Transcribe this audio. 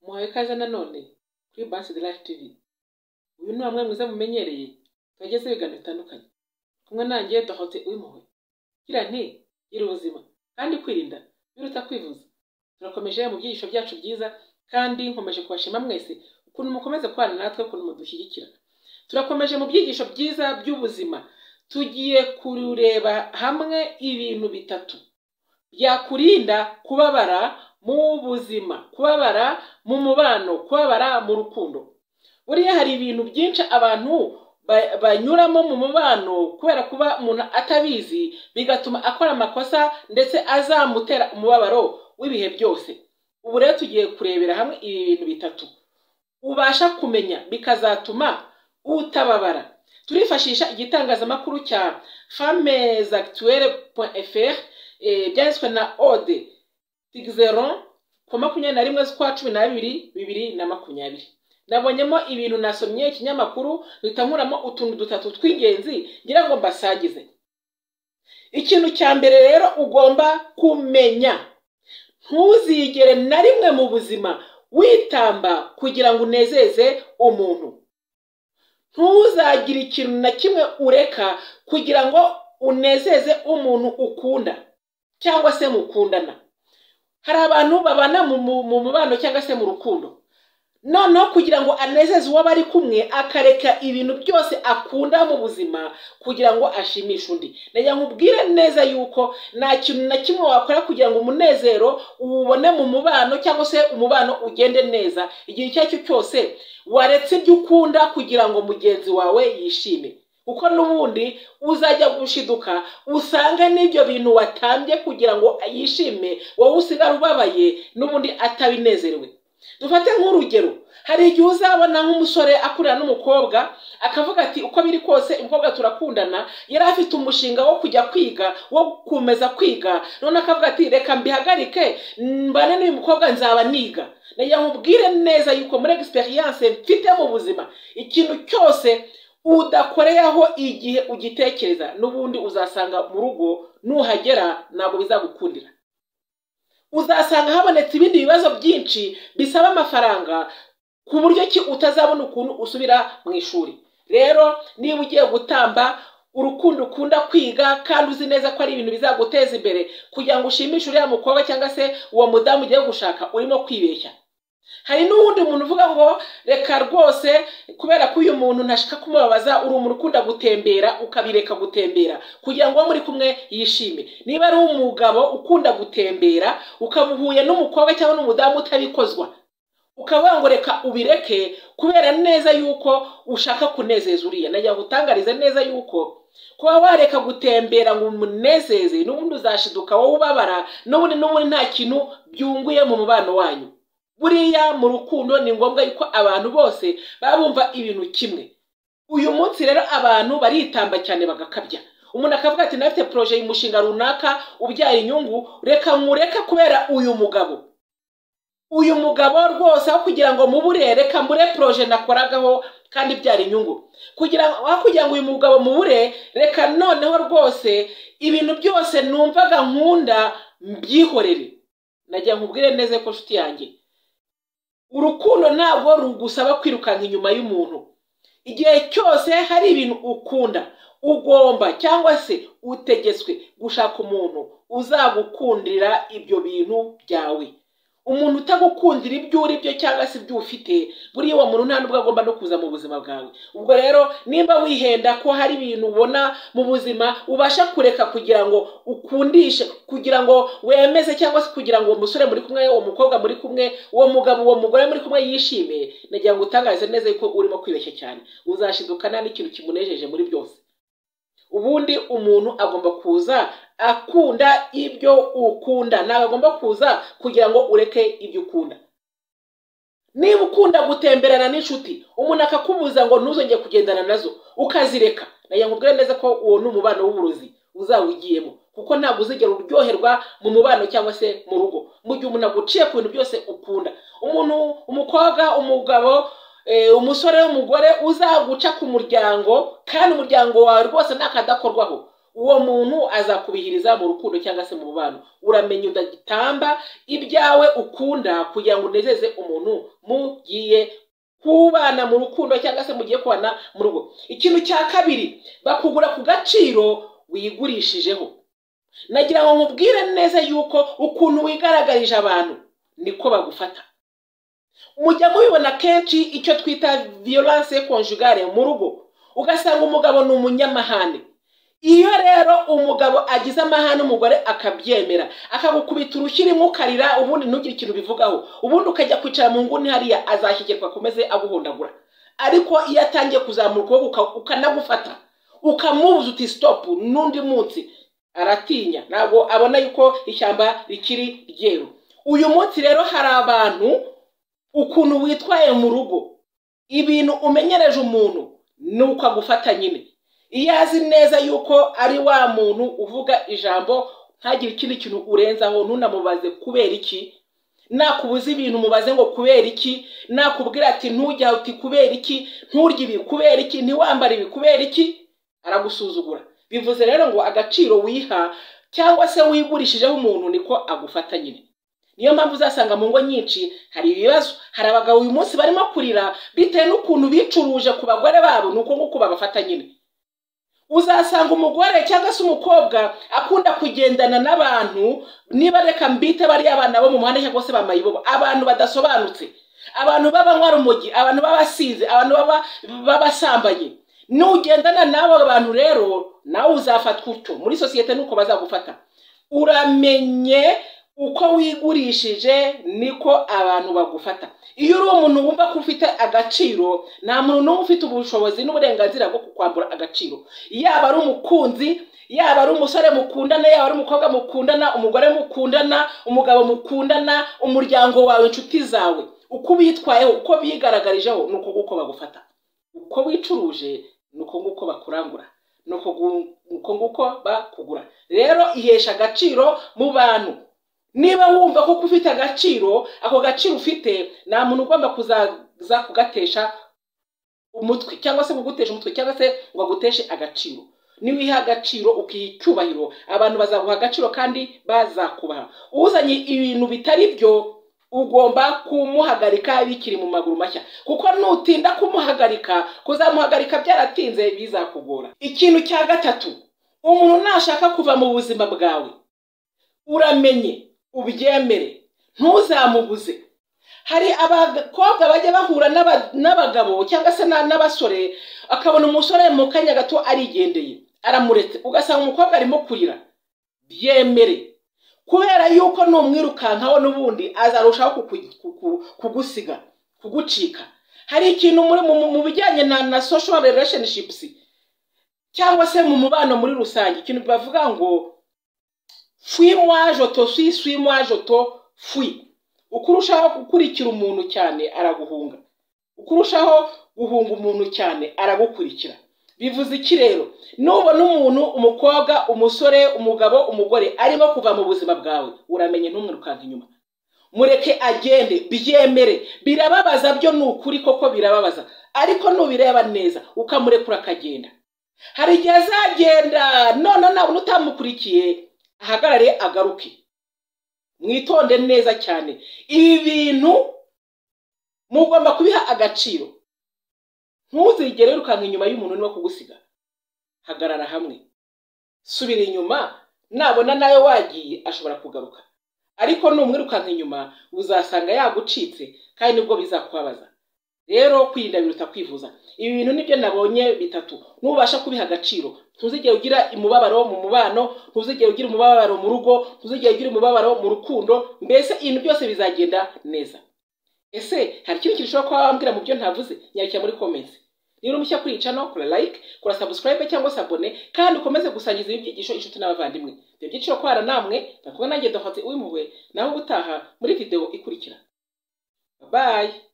muhawe ikaze nanone kuri Bansi de Life TV uyu ni wamwe mwiza mumenyereye twagezeho ibiganiro bitandukanye kumwe nanjye Dorote Uwimpuhwe gira nti gira ubuzima kandi kwirinda biruta kwivuza turakomeje mu byigisho byacu byiza kandi nkomeje kubashima mwese ukuntu mukomeza kubana natwe ukuntu mudushyigikira turakomeje mu byigisho byiza by'ubuzima tugiye kureba hamwe ibintu bitatu byakurinda kubabara mu buzima kubabara mu mubano kubabara mu rukundo buriya hari ibintu byinshi abantu ba- banyuramo mu mubano kubera kuba umuntu atabizi bigatuma akora amakosa ndetse azamutera umubabaro w'ibihe byose ubu rero tugiye kurebera hamwe ibi bintu bitatu ubasha kumenya bikazatuma utababara turifashisha igitangazamakuru cya femmes actuelles.fr eh, byanditswe na ode tigzeron ku wa makumyabiri na rimwe z'ukwa cumi n'abiri bibiri na makumyabiri nabonyemo ibintu nasomye ikinyamakuru mpita nkuramo utuntu dutatu tw'ingenzi ngira ngo mbasagize ikintu cya mbere rero ugomba kumenya ntuzigere na rimwe mu buzima witamba kugira ngo unezeze umuntu ntuzagire ikintu na kimwe ureka kugira ngo unezeze umuntu ukunda cyangwa se mukundana hari abantu babana mu mu- mu mubano cyangwa se mu rukundo noneho kugira ngo anezeze uwo bari kumwe akareka ibintu byose akunda mu buzima kugira ngo ashimishe undi nagira ngo ubwire neza yuko nta kintu na kimwe wakora kugira ngo umunezero uwubone mu mubano cyangwa se umubano ugende neza igihe icyo ari cyo cyose waretse ibyo ukunda kugira ngo mugenzi wawe yishime kuko n'ubundi uzajya gushiduka usange n'ibyo bintu watambye kugira ngo yishime wowe usigara ubabaye n'ubundi atabinezerewe dufate nk'urugero hari igihe uzabona nk'umusore akurira n'umukobwa akavuga ati uko biri kose umukobwa turakundana yari afite umushinga wo kujya kwiga wo gukomeza kwiga none akavuga ati reka mbihagarike mbane n'uyu mukobwa nzaba niga nagira ngo nkubwire neza yuko muri egisperiyanse mfite mu buzima ikintu cyose udakoreyeho igihe ugitekereza n'ubundi uzasanga mu rugo nuhagera ntabwo bizagukundira uzasanga habonetse ibindi bibazo byinshi bisaba amafaranga ku buryo ki utazabona ukuntu usubira mu ishuri rero niba ugiye gutamba urukundo ukunda kwiga kandi uzi neza ko ari ibintu bizaguteza imbere kugira ngo ushimishe uriya mukobwa cyangwa se uwo mudamu ugiye gushaka urimo kwibeshya hari n'uwundi muntu uvuga ngo reka rwose kubera ko uyu muntu ntashaka kumubabaza uri umuntu ukunda gutembera ukabireka gutembera kugira ngo uwo muri kumwe yishime niba ari umugabo ukunda gutembera ukaba uhuye n'umukobwa cyangwa n'umudamu utabikozwa ukavuga ngo reka ubireke kubera neza yuko ushaka kunezeza uriya nagira ngo utangarize neza yuko kuba wareka gutembera ngo umunezeze n'ubundi uzashiduka wowe ubabara n'ubundi n'ubundi nta kintu byunguye mu mubano wanyu buriya mu rukundo ni ngombwa yuko abantu bose baba bumva ibintu kimwe uyu munsi rero abantu baritamba cyane bagakabya umuntu akavuga ati nafite poroje y'umushinga runaka ubyara inyungu reka nkureka kubera uyu mugabo uyu mugabo rwose aho kugira ngo mubure reka mbure poroje nakoragaho kandi ibyara inyungu kugira ngo aho kugira ngo uyu mugabo mubure reka noneho rwose ibintu byose numvaga nkunda mbyihorere nagira nkubwire neza ko nshuti yanjye urukundo ntabwo rugusaba kwirukanka inyuma y'umuntu igihe cyose hari ibintu ukunda ugomba cyangwa se utegetswe gushaka umuntu uzagukundira ibyo bintu byawe umuntu utagukundira ibyo uri byo cyangwa se ibyo ufite buriya uwo muntu nta nubwo agomba no kuza mu buzima bwawe ubwo rero nimba wihenda ko hari ibintu ubona mu buzima ubasha kureka kugira ngo ukundishe kugira ngo wemeze cyangwa se kugira ngo uwo musore muri kumwe uwo mukobwa muri kumwe uwo mugabo uwo mugore muri kumwe yishime nagira ngo utangarize neza yuko urimo kwibeshya cyane uzashidukana n'ikintu kimunejeje muri byose ubundi umuntu agomba kuza akunda ibyo ukunda ntabwo agomba kuza kugira ngo ureke ibyo ukunda niba ukunda gutemberana n'inshuti umuntu akakubuza ngo ntuzongere kugendana nazo ukazireka nagira ngo ubwire neza ko uwo ni umubano w'uburozi uzawugiyemo kuko ntabwo uzigera uryoherwa mu mubano cyangwa se mu rugo mu gihe umuntu aguciye ku bintu byose ukunda umuntu umukobwa umugabo eh, umusore n'umugore uzaguca ku muryango kandi umuryango wawe rwose ntakadakorwaho uwo muntu azakubihiriza mu rukundo cyangwa se mu mubano uramenya udagitamba ibyawe ukunda kugira ngo unezeze umuntu mugiye kubana mu rukundo cyangwa se mugiye kubana mu rugo ikintu cya kabiri bakugura ku gaciro wigurishijeho nagira ngo nkubwire neza yuko ukuntu wigaragarije abantu niko bagufata mujya mubibona kenshi icyo twita violence conjugale mu rugo ugasanga umugabo ni umunyamahane iyo rero umugabo agize amahane umugore akabyemera akagukubita urushyirimo ukarira ubundi ntugire ikintu bivugaho ubundi ukajya kwicara mu nguni hariya azashyigerwa akomeze aguhondagura ariko iyo atangiye kuzamura ukuboko ukanagufata ukamubuza uti sitopu n'undi munsi aratinya ntabwo abona yuko ishyamba rikiri ryeru uyu munsi rero hari abantu ukuntu witwaye mu rugo ibintu umenyereje umuntu ni uko agufata nyine iyo azi neza yuko ari wa muntu uvuga ijambo ntagire ikindi kintu urenzaho ntunamubaze kubera iki nakubuza ibintu mubaze ngo kubera iki nakubwira ati ntujya uti kubera iki nturye ibi kubera iki ntiwambare ibi kubera iki aragusuzugura bivuze rero ngo agaciro wiha cyangwa se wigurishijeho umuntu niko agufata nyine niyo mpamvu uzasanga mu ngo nyinshi hari ibibazo hari abagabo uyu munsi barimo kurira bitewe n'ukuntu bicuruje ku bagore babo ni uko nguko babafata nyine uzasanga umugore cyangwa se umukobwa akunda kugendana n'abantu niba reka mbite bariya abana bo mu muhanda cyangwa se bamayibobo abantu badasobanutse abantu b'abanywa rumogi abantu b'abasizi abantu b'abasambanyi nugendana n'abo bantu rero nawe uzafatwa utyo muri sosiyete nuko bazagufata uramenye uko wigurishije niko abantu bagufata iyo uri umuntu wumva ko ufite agaciro nta muntu n'umwe ufite ubushobozi n'uburenganzira bwo kukwambura agaciro yaba ari umukunzi yaba ari umusore mukundana yaba ari umukobwa mukundana umugore mukundana umugabo mukundana umuryango wawe inshuti zawe uko ubitwayeho uko bigaragarijeho ni uko nguko bagufata uko wicuruje ni uko nguko bakurangura ni uko nguko bakugura rero ihesha agaciro mu bantu niba wumva ko ufite agaciro ako gaciro ufite nta muntu ugomba kuzaza kugatesha umutwe cyangwa se kugutesha umutwe cyangwa se ngo aguteshe agaciro niba uyiha agaciro ukiha icyubahiro abantu bazaguha agaciro kandi bazakubaha uzanye ibintu bitari byo ugomba kumuhagarika bikiri mu maguru mashya kuko nutinda kumuhagarika kuzamuhagarika byaratinze bizakugora ikintu cya gatatu umuntu nashaka kuva mu buzima bwawe uramenye ubyemere ntuzamubuze hari abakobwa bajya bahura n'abagabo cyangwa se n'abasore akabona umusore mu kanya gato arigendeye aramuretse ugasanga umukobwa arimo kurira byemere kubera yuko numwirukankaho n'ubundi azarushaho kugusiga kugucika hari ikintu mu bijyanye na social relationships cyangwa se mu mubano muri rusange ikintu bavuga ngo fwi joto swi swi joto fwi uko urushaho gukurikira umuntu cyane araguhunga uko urushaho guhunga umuntu cyane aragukurikira bivuze iki rero nubona umuntu umukobwa umusore umugabo umugore arimo kuva mu buzima bwawe uramenye ntumwirukanke inyuma mureke agende byemere birababaza byo ni ukuri koko birababaza ariko nubireba neza ukamurekura akagenda hari igihe azagenda none nawe utamukurikiye ahagarare agaruke mwitonde neza cyane ibi bintu mugomba kubiha agaciro ntuzigere wirukanka inyuma y'umuntu niba kugusiga hagarara hamwe subira inyuma nabona nawe wagiye ashobora kugaruka ariko numwirukanka inyuma uzasanga yagucitse kandi nibwo bizakubabaza rero kwirinda biruta kwivuza ibi bintu nibyo nabonye bitatu nubasha kubiha agaciro ntuzigere ugira umubabaro mu mubano ntuzigere ugira umubabaro mu rugo ntuzigere ugira umubabaro mu rukundo mbese ibintu byose bizagenda neza ese hari ikindi kintu ushobora kuba wambwira mu byo ntavuze nyarukira muri komensi niba uri mushya kuri iyi cano kora like kora sabusikarayibe cyangwa se abone kandi ukomeze gusangiza ibi byigisho inshuti n'abavandimwe ibyo byiciro kubara namwe nakumwe nanjye dohatse uw'impuhwe naho gutaha muri videwo ikurikira bayi